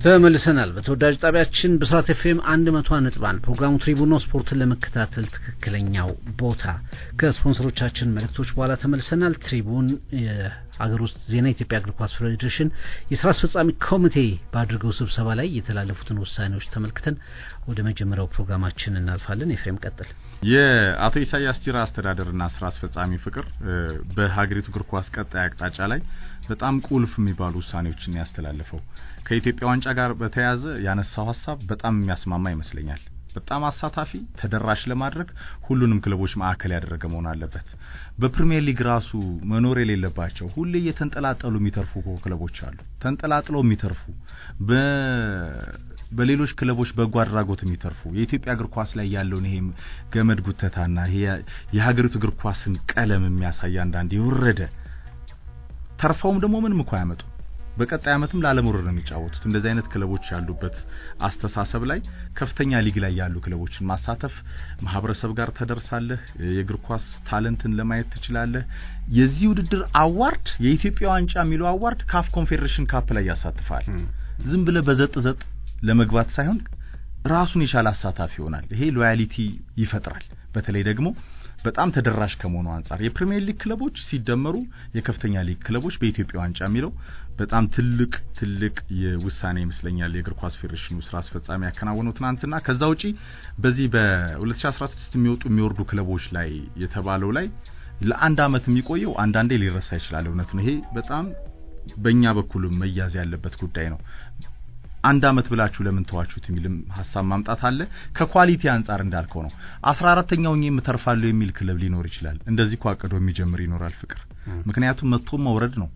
ተመልሰናል። በተወዳጅ ጣቢያችን ብስራት ኤፍኤም አንድ መቶ ነጥብ አንድ ፕሮግራሙ ትሪቡኖ ስፖርትን ለመከታተል ትክክለኛው ቦታ ከስፖንሰሮቻችን መልእክቶች በኋላ ተመልሰናል። ትሪቡን የአገር ውስጥ ዜና የኢትዮጵያ እግር ኳስ ፌዴሬሽን የስራ አስፈጻሚ ኮሚቴ ባድርገው ስብሰባ ላይ የተላለፉትን ውሳኔዎች ተመልክተን ወደ መጀመሪያው ፕሮግራማችን እናልፋለን። ኤፍሬም ቀጥል። የአቶ ኢሳያስ ጂራ አስተዳደርና ስራ አስፈጻሚ ፍቅር በሀገሪቱ እግር ኳስ ቀጣይ አቅጣጫ ላይ በጣም ቁልፍ የሚባሉ ውሳኔዎችን ያስተላለፈው ከኢትዮጵያ ዋንጫ ጋር በተያያዘ ያነሳው ሀሳብ በጣም የሚያስማማ ይመስለኛል። በጣም አሳታፊ ተደራሽ ለማድረግ ሁሉንም ክለቦች ማዕከል ያደረገ መሆን አለበት። በፕሪሚየር ሊግ ራሱ መኖር የሌለባቸው ሁሌ እየተንጠላጠሉ የሚተርፉ ክለቦች አሉ። ተንጠላጥለው የሚተርፉ በሌሎች ክለቦች በጎ አድራጎት የሚተርፉ የኢትዮጵያ እግር ኳስ ላይ ያለውን ይሄ ገመድ ጉተታና ይሄ የሀገሪቱ እግር ኳስን ቀለም የሚያሳይ አንዳንድ የወረደ ተርፈውም ደግሞ ምንም እኮ አያመጡ በቀጣይ ዓመትም ላለመውረድ ነው የሚጫወቱት። እንደዚህ አይነት ክለቦች ያሉበት አስተሳሰብ ላይ ከፍተኛ ሊግ ላይ ያሉ ክለቦችን ማሳተፍ ማህበረሰብ ጋር ተደርሳለህ። የእግር ኳስ ታለንትን ለማየት ትችላለህ። የዚህ ውድድር አዋርድ የኢትዮጵያ ዋንጫ የሚለው አዋርድ ካፍ ኮንፌዴሬሽን ካፕ ላይ ያሳትፋል። ዝም ብለህ በዘጥ ዘጥ ለመግባት ሳይሆን ራሱን የቻለ አሳታፊ ይሆናል። ይሄ ሎያሊቲ ይፈጥራል። በተለይ ደግሞ በጣም ተደራሽ ከመሆኑ አንጻር የፕሪሚየር ሊግ ክለቦች ሲደመሩ የከፍተኛ ሊግ ክለቦች በኢትዮጵያ ዋንጫ የሚለው በጣም ትልቅ ትልቅ የውሳኔ ይመስለኛል የእግር ኳስ ፌዴሬሽኑ ስራ አስፈጻሚ ያከናወነው ትናንትና። ከዛ ውጪ በዚህ በ2016 የሚወጡ የሚወርዱ ክለቦች ላይ የተባለው ላይ ለአንድ አመት የሚቆየው አንዳንዴ ሊረሳ ይችላል። እውነት ነው። ይሄ በጣም በእኛ በኩልም መያዝ ያለበት ጉዳይ ነው። አንድ አመት ብላችሁ ለምን ተዋችሁት የሚልም ሀሳብ ማምጣት አለ። ከኳሊቲ አንጻር እንዳልከው ነው። አስራ አራተኛው እኔ የምተርፋለሁ የሚል ክለብ ሊኖር ይችላል። እንደዚህ እኮ አቅዶ የሚጀምር ይኖራል ፍቅር። ምክንያቱም መጥቶ መውረድ ነው።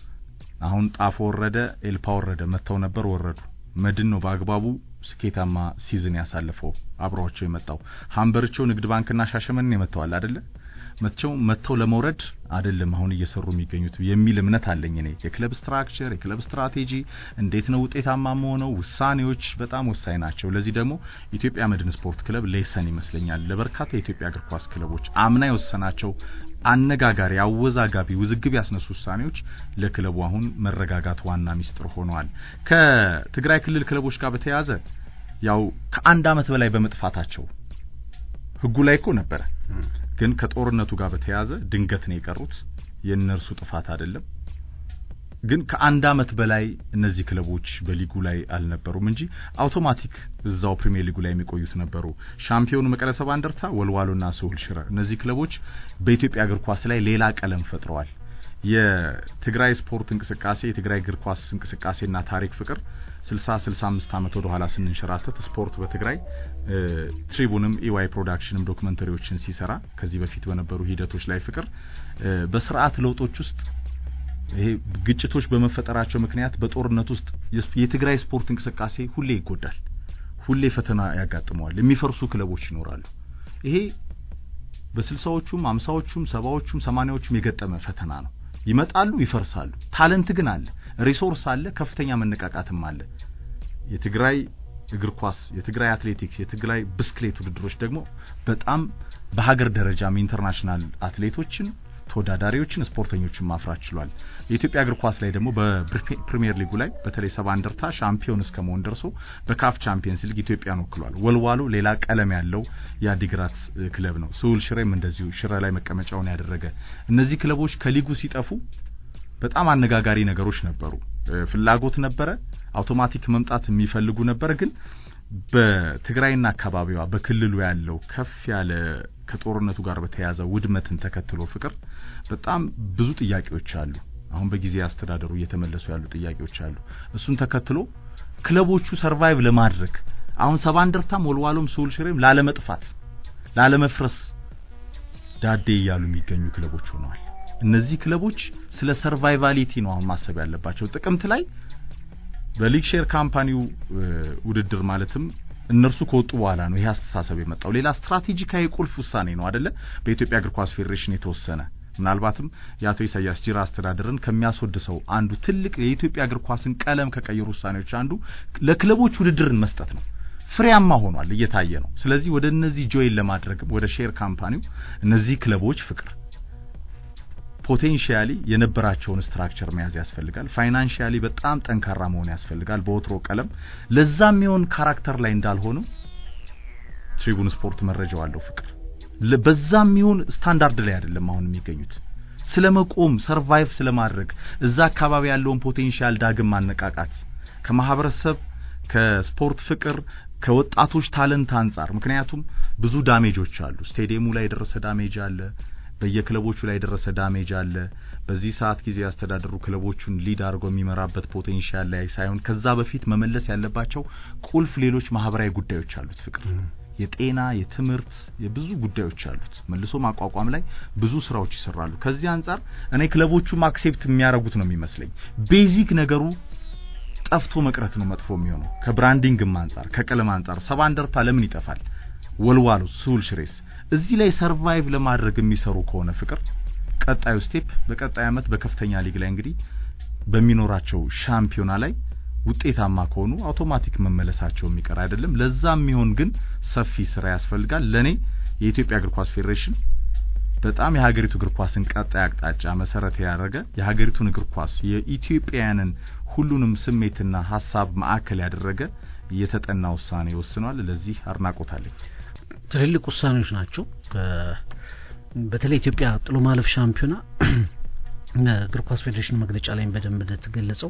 አሁን ጣፎ ወረደ፣ ኤልፓ ወረደ፣ መጥተው ነበር ወረዱ። መድን ነው በአግባቡ ስኬታማ ሲዝን ያሳለፈው አብረዋቸው የመጣው ሀምበርቸው፣ ንግድ ባንክና ሻሸመኔን የመተዋል አይደለ መቸው መተው ለመውረድ አይደለም አሁን እየሰሩ የሚገኙት የሚል እምነት አለኝ እኔ። የክለብ ስትራክቸር፣ የክለብ ስትራቴጂ እንዴት ነው ውጤታማ መሆነው፣ ውሳኔዎች በጣም ወሳኝ ናቸው። ለዚህ ደግሞ ኢትዮጵያ መድን ስፖርት ክለብ ሌሰን ይመስለኛል ለበርካታ የኢትዮጵያ እግር ኳስ ክለቦች አምና የወሰናቸው አነጋጋሪ፣ አወዛጋቢ፣ ውዝግብ ያስነሱ ውሳኔዎች ለክለቡ አሁን መረጋጋት ዋና ሚስጥር ሆነዋል። ከትግራይ ክልል ክለቦች ጋር በተያያዘ ያው ከአንድ አመት በላይ በመጥፋታቸው ህጉ ላይ እኮ ነበረ ግን ከጦርነቱ ጋር በተያያዘ ድንገት ነው የቀሩት። የእነርሱ ጥፋት አይደለም። ግን ከአንድ አመት በላይ እነዚህ ክለቦች በሊጉ ላይ አልነበሩም እንጂ አውቶማቲክ እዛው ፕሪሚየር ሊጉ ላይ የሚቆዩት ነበሩ። ሻምፒዮኑ መቀለ ሰባ እንደርታ፣ ወልዋሎና ስሁል ሽረ እነዚህ ክለቦች በኢትዮጵያ እግር ኳስ ላይ ሌላ ቀለም ፈጥረዋል። የትግራይ ስፖርት እንቅስቃሴ የትግራይ እግር ኳስ እንቅስቃሴና ታሪክ ፍቅር 60 65 ዓመት ወደ ኋላ ስንንሸራተት ስፖርት በትግራይ ትሪቡንም ኢዋይ ፕሮዳክሽንም ዶክመንተሪዎችን ሲሰራ ከዚህ በፊት በነበሩ ሂደቶች ላይ ፍቅር በስርዓት ለውጦች ውስጥ ይሄ ግጭቶች በመፈጠራቸው ምክንያት በጦርነት ውስጥ የትግራይ ስፖርት እንቅስቃሴ ሁሌ ይጎዳል፣ ሁሌ ፈተና ያጋጥመዋል፣ የሚፈርሱ ክለቦች ይኖራሉ። ይሄ በስልሳዎቹም አምሳዎቹም ሰባዎቹም ሰማኒያዎቹም የገጠመ ፈተና ነው። ይመጣሉ፣ ይፈርሳሉ። ታለንት ግን አለ፣ ሪሶርስ አለ፣ ከፍተኛ መነቃቃትም አለ። የትግራይ እግር ኳስ፣ የትግራይ አትሌቲክስ፣ የትግራይ ብስክሌት ውድድሮች ደግሞ በጣም በሀገር ደረጃም ኢንተርናሽናል አትሌቶችን ተወዳዳሪዎችን ስፖርተኞችን ማፍራት ችሏል። የኢትዮጵያ እግር ኳስ ላይ ደግሞ በፕሪሚየር ሊጉ ላይ በተለይ ሰባ እንደርታ ሻምፒዮን እስከ መሆን ደርሶ በካፍ ቻምፒየንስ ሊግ ኢትዮጵያን ወክሏል። ወልዋሎ ሌላ ቀለም ያለው የአዲግራት ክለብ ነው። ስሁል ሽሬም እንደዚሁ ሽረ ላይ መቀመጫውን ያደረገ እነዚህ ክለቦች ከሊጉ ሲጠፉ በጣም አነጋጋሪ ነገሮች ነበሩ። ፍላጎት ነበረ፣ አውቶማቲክ መምጣት የሚፈልጉ ነበር ግን በትግራይና አካባቢዋ በክልሉ ያለው ከፍ ያለ ከጦርነቱ ጋር በተያያዘ ውድመትን ተከትሎ ፍቅር በጣም ብዙ ጥያቄዎች አሉ። አሁን በጊዜ አስተዳደሩ እየተመለሱ ያሉ ጥያቄዎች አሉ። እሱን ተከትሎ ክለቦቹ ሰርቫይቭ ለማድረግ አሁን ሰባ እንደርታም ወልዋሎም ስሁል ሽሬም ላለመጥፋት ላለመፍረስ ዳዴ እያሉ የሚገኙ ክለቦች ሆነዋል። እነዚህ ክለቦች ስለ ሰርቫይቫሊቲ ነው አሁን ማሰብ ያለባቸው። ጥቅምት ላይ በሊግ ሼር ካምፓኒው ውድድር ማለትም እነርሱ ከወጡ በኋላ ነው ይሄ አስተሳሰብ የመጣው። ሌላ ስትራቴጂካዊ ቁልፍ ውሳኔ ነው አይደለ? በኢትዮጵያ እግር ኳስ ፌዴሬሽን የተወሰነ ምናልባትም የአቶ ኢሳያስ ጂራ አስተዳደርን ከሚያስወድሰው አንዱ ትልቅ የኢትዮጵያ እግር ኳስን ቀለም ከቀየሩ ውሳኔዎች አንዱ ለክለቦች ውድድርን መስጠት ነው። ፍሬያማ ሆኗል፣ እየታየ ነው። ስለዚህ ወደ እነዚህ ጆይን ለማድረግ ወደ ሼር ካምፓኒው እነዚህ ክለቦች ፍቅር ፖቴንሺያሊ የነበራቸውን ስትራክቸር መያዝ ያስፈልጋል። ፋይናንሺያሊ በጣም ጠንካራ መሆን ያስፈልጋል። በወትሮ ቀለም ለዛ የሚሆን ካራክተር ላይ እንዳልሆኑ ትሪቡን ስፖርት መረጃው አለው ፍቅር በዛም ይሁን ስታንዳርድ ላይ አይደለም አሁን የሚገኙት ስለ መቆም ሰርቫይቭ ስለማድረግ እዛ አካባቢ ያለውን ፖቴንሻል ዳግም ማነቃቃት ከማህበረሰብ ከስፖርት ፍቅር ከወጣቶች ታለንት አንጻር ምክንያቱም ብዙ ዳሜጆች አሉ። ስቴዲየሙ ላይ የደረሰ ዳሜጅ አለ። በየክለቦቹ ላይ የደረሰ ዳሜጅ አለ። በዚህ ሰዓት ጊዜ ያስተዳደሩ ክለቦቹን ሊድ አድርጎ የሚመራበት ፖቴንሻል ላይ ሳይሆን ከዛ በፊት መመለስ ያለባቸው ቁልፍ ሌሎች ማህበራዊ ጉዳዮች አሉት ፍቅር የጤና የትምህርት የብዙ ጉዳዮች አሉት። መልሶ ማቋቋም ላይ ብዙ ስራዎች ይሰራሉ። ከዚህ አንጻር እኔ ክለቦቹም አክሴፕት የሚያደርጉት ነው የሚመስለኝ። ቤዚክ ነገሩ ጠፍቶ መቅረት ነው መጥፎ የሚሆነው። ከብራንዲንግም አንጻር ከቀለም አንጻር ሰባ እንደርታ ለምን ይጠፋል? ወልዋሎ ስሁል ሽሬስ እዚህ ላይ ሰርቫይቭ ለማድረግ የሚሰሩ ከሆነ ፍቅር ቀጣዩ ስቴፕ በቀጣይ አመት በከፍተኛ ሊግ ላይ እንግዲህ በሚኖራቸው ሻምፒዮና ላይ ውጤታማ ከሆኑ አውቶማቲክ መመለሳቸው የሚቀር አይደለም። ለዛ የሚሆን ግን ሰፊ ስራ ያስፈልጋል። ለኔ የኢትዮጵያ እግር ኳስ ፌዴሬሽን በጣም የሀገሪቱ እግር ኳስን ቀጣይ አቅጣጫ መሰረት ያደረገ የሀገሪቱን እግር ኳስ የኢትዮጵያውያንን ሁሉንም ስሜትና ሀሳብ ማዕከል ያደረገ የተጠና ውሳኔ ወስኗል። ለዚህ አድናቆት አለኝ። ትልልቅ ውሳኔዎች ናቸው። በተለይ ኢትዮጵያ ጥሎ ማለፍ ሻምፒዮና እግር ኳስ ፌዴሬሽን መግለጫ ላይ በደንብ እንደተገለጸው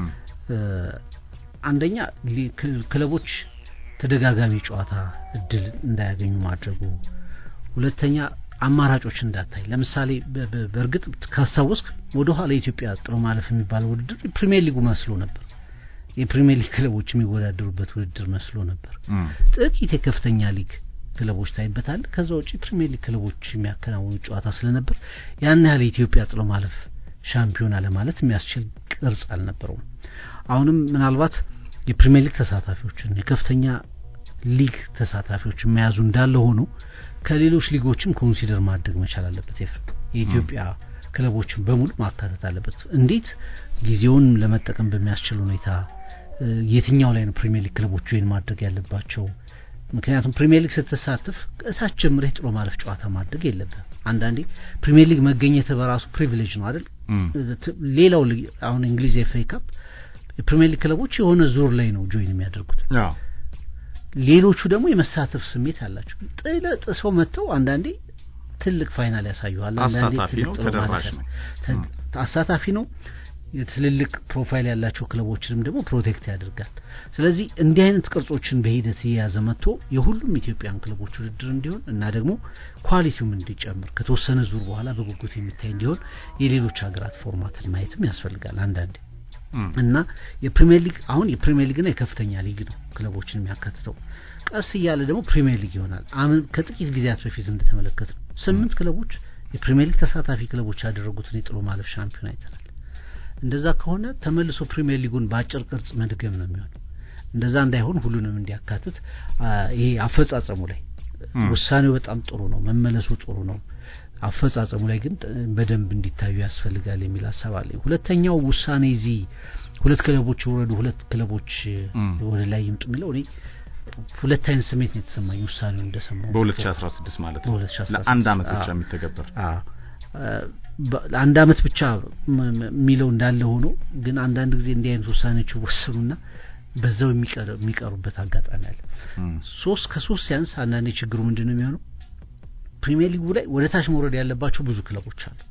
አንደኛ ክለቦች ተደጋጋሚ ጨዋታ እድል እንዳያገኙ ማድረጉ፣ ሁለተኛ አማራጮች እንዳታይ። ለምሳሌ በእርግጥ ካስታወስክ ወደ ኋላ የኢትዮጵያ ጥሎ ማለፍ የሚባለው ውድድር የፕሪሚየር ሊጉ መስሎ ነበር። የፕሪሚየር ሊግ ክለቦች የሚወዳደሩበት ውድድር መስሎ ነበር። ጥቂት የከፍተኛ ሊግ ክለቦች ታይበታል። ከዛ ውጪ ፕሪሚየር ሊግ ክለቦች የሚያከናውኑ ጨዋታ ስለነበር ያን ያህል የኢትዮጵያ ጥሎ ማለፍ ሻምፒዮና ለማለት የሚያስችል ቅርጽ አልነበረውም። አሁንም ምናልባት የፕሪሚየር ሊግ ተሳታፊዎችን የከፍተኛ ሊግ ተሳታፊዎችን መያዙ እንዳለ ሆኖ ከሌሎች ሊጎችም ኮንሲደር ማድረግ መቻል አለበት። የኢትዮጵያ ክለቦችን በሙሉ ማካተት አለበት። እንዴት ጊዜውን ለመጠቀም በሚያስችል ሁኔታ የትኛው ላይ ነው ፕሪሚየር ሊግ ክለቦች ወይን ማድረግ ያለባቸው? ምክንያቱም ፕሪሚየር ሊግ ስትሳተፍ እታች ጀምረህ ጥሎ ማለፍ ጨዋታ ማድረግ የለብህም። አንዳንዴ ፕሪሚየር ሊግ መገኘት በራሱ ፕሪቪሌጅ ነው አይደል? ሌላው አሁን እንግሊዝ ኤፍ ኤ ካፕ የፕሪሚየር ሊግ ክለቦች የሆነ ዙር ላይ ነው ጆይን የሚያደርጉት። ሌሎቹ ደግሞ የመሳተፍ ስሜት ያላቸው ጥለ ጥሰው መጥተው አንዳንዴ ትልቅ ፋይናል ያሳዩሃል። አንዳንዴ ትልቅ ጥሎ ማለፍ አሳታፊ ነው። የትልልቅ ፕሮፋይል ያላቸው ክለቦችንም ደግሞ ፕሮቴክት ያደርጋል። ስለዚህ እንዲህ አይነት ቅርጾችን በሂደት እየያዘ መጥቶ የሁሉም ኢትዮጵያን ክለቦች ውድድር እንዲሆን እና ደግሞ ኳሊቲውም እንዲጨምር ከተወሰነ ዙር በኋላ በጉጉት የሚታይ እንዲሆን የሌሎች ሀገራት ፎርማትን ማየትም ያስፈልጋል አንዳንዴ እና የፕሪሚየር ሊግ አሁን የፕሪሚየር ሊግና የከፍተኛ ሊግ ነው ክለቦችን የሚያካትተው። ቀስ እያለ ደግሞ ፕሪሚየር ሊግ ይሆናል። አሁን ከጥቂት ጊዜያት በፊት እንደተመለከት ነው ስምንት ክለቦች የፕሪሚየር ሊግ ተሳታፊ ክለቦች ያደረጉትን የጥሎ ማለፍ ሻምፒዮን አይተናል። እንደዛ ከሆነ ተመልሶ ፕሪሚየር ሊጉን በአጭር ቅርጽ መድገም ነው የሚሆነው። እንደዛ እንዳይሆን ሁሉንም እንዲያካትት ይሄ አፈጻጸሙ ላይ ውሳኔው በጣም ጥሩ ነው፣ መመለሱ ጥሩ ነው። አፈጻጸሙ ላይ ግን በደንብ እንዲታዩ ያስፈልጋል የሚል ሀሳብ አለኝ። ሁለተኛው ውሳኔ እዚህ ሁለት ክለቦች የወረዱ ሁለት ክለቦች ወደ ላይ ይምጡ የሚለው እኔ ሁለት አይነት ስሜት ነው የተሰማኝ ውሳኔውን እንደሰማሁ በ2016 ማለት ነው። ለአንድ አመት ብቻ የሚተገበር አንድ አመት ብቻ የሚለው እንዳለ ሆኖ ግን አንዳንድ ጊዜ እንዲህ አይነት ውሳኔዎች ይወሰኑና በዛው የሚቀሩበት አጋጣሚ አለ። ሶስት ከሶስት ሲያንስ አንዳንዴ ችግሩ ምንድን ነው የሚሆነው? ፕሪሚየር ሊጉ ላይ ወደ ታች መውረድ ያለባቸው ብዙ ክለቦች አሉ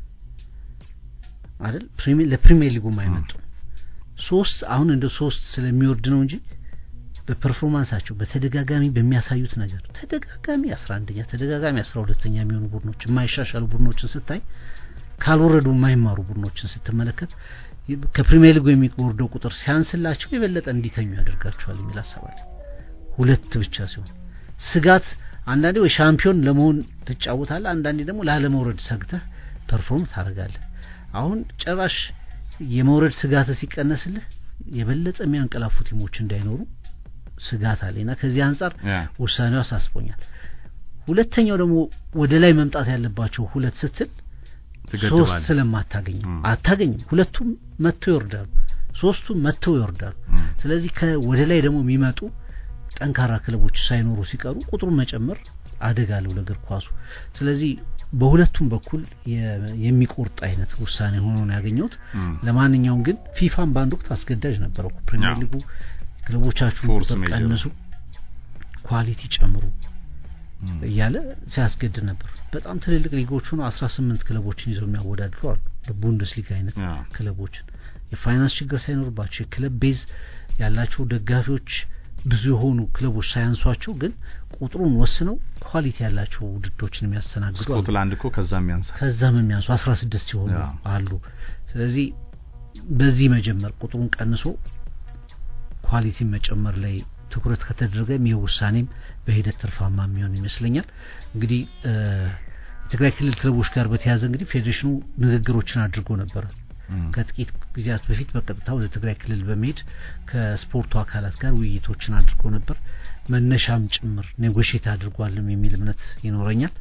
አይደል? ለፕሪሚየር ሊጉ የማይመጡ ሶስት አሁን እንደ ሶስት ስለሚወርድ ነው እንጂ በፐርፎርማንሳቸው በተደጋጋሚ በሚያሳዩት ነገር ተደጋጋሚ አስራ አንደኛ ተደጋጋሚ አስራ ሁለተኛ የሚሆኑ ቡድኖች የማይሻሻሉ ቡድኖችን ስታይ ካልወረዱ የማይማሩ ቡድኖችን ስትመለከት ከፕሪሚየር ሊጉ የሚወርደው ቁጥር ሲያንስላቸው የበለጠ እንዲተኙ ያደርጋቸዋል የሚል አሰባለ ሁለት ብቻ ሲሆን ስጋት አንዳንዴ ወይ ሻምፒዮን ለመሆን ትጫወታለህ፣ አንዳንዴ ደግሞ ላለመውረድ ሰግተህ ፐርፎርም ታደርጋለህ። አሁን ጭራሽ የመውረድ ስጋት ሲቀነስልህ የበለጠ የሚያንቀላፉ ቲሞች እንዳይኖሩ ስጋት አለና ከዚህ አንጻር ውሳኔው አሳስቦኛል። ሁለተኛው ደግሞ ወደ ላይ መምጣት ያለባቸው ሁለት ስትል ሶስት ስለማታገኝም አታገኝም። ሁለቱም መጥተው ይወርዳሉ፣ ሶስቱም መጥተው ይወርዳሉ። ስለዚህ ከወደ ላይ ደግሞ የሚመጡ ጠንካራ ክለቦች ሳይኖሩ ሲቀሩ ቁጥሩን መጨመር አደጋ አለው ለእግር ኳሱ። ስለዚህ በሁለቱም በኩል የሚቆርጥ አይነት ውሳኔ ሆኖ ነው ያገኘሁት። ለማንኛውም ግን ፊፋም በአንድ ወቅት አስገዳጅ ነበረው። ፕሪሚየር ሊጉ ክለቦቻችሁን ቁጥር ቀንሱ፣ ኳሊቲ ጨምሩ እያለ ሲያስገድድ ነበር። በጣም ትልልቅ ሊጎች ሆኖ አስራ ስምንት ክለቦችን ይዘው የሚያወዳድሩ አሉ። ቡንደስሊጋ አይነት ክለቦችን የፋይናንስ ችግር ሳይኖርባቸው የክለብ ቤዝ ያላቸው ደጋፊዎች ብዙ የሆኑ ክለቦች ሳያንሷቸው ግን ቁጥሩን ወስነው ኳሊቲ ያላቸው ውድድሮችን የሚያስተናግዱ ስኮትላንድ እኮ ከዛም ያንሳ ከዛም የሚያንሱ አስራ ስድስት ሲሆኑ አሉ። ስለዚህ በዚህ መጀመር ቁጥሩን ቀንሶ ኳሊቲን መጨመር ላይ ትኩረት ከተደረገም ይህ ውሳኔም በሂደት ትርፋማ የሚሆን ይመስለኛል። እንግዲህ የትግራይ ክልል ክለቦች ጋር በተያያዘ እንግዲህ ፌዴሬሽኑ ንግግሮችን አድርጎ ነበረ። ከጥቂት ጊዜያት በፊት በቀጥታ ወደ ትግራይ ክልል በመሄድ ከስፖርቱ አካላት ጋር ውይይቶችን አድርጎ ነበር። መነሻም ጭምር ኔጎሽት አድርጓልም የሚል እምነት ይኖረኛል።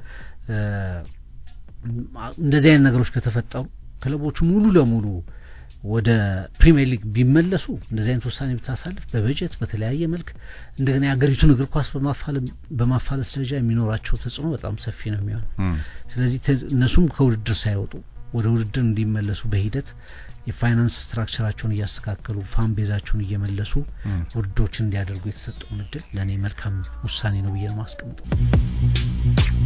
እንደዚህ አይነት ነገሮች ከተፈጠሩ ክለቦቹ ሙሉ ለሙሉ ወደ ፕሪሚየር ሊግ ቢመለሱ እንደዚህ አይነት ውሳኔ ብታሳልፍ በበጀት በተለያየ መልክ እንደገና የሀገሪቱን እግር ኳስ በማፋለስ ደረጃ የሚኖራቸው ተጽዕኖ በጣም ሰፊ ነው የሚሆነው። ስለዚህ እነሱም ከውድድር ሳይወጡ ወደ ውድድር እንዲመለሱ በሂደት የፋይናንስ ስትራክቸራቸውን እያስተካከሉ ፋን ቤዛቸውን እየመለሱ ውድድሮችን እንዲያደርጉ የተሰጠውን እድል ለእኔ መልካም ውሳኔ ነው ብዬ ነው ማስቀምጠው።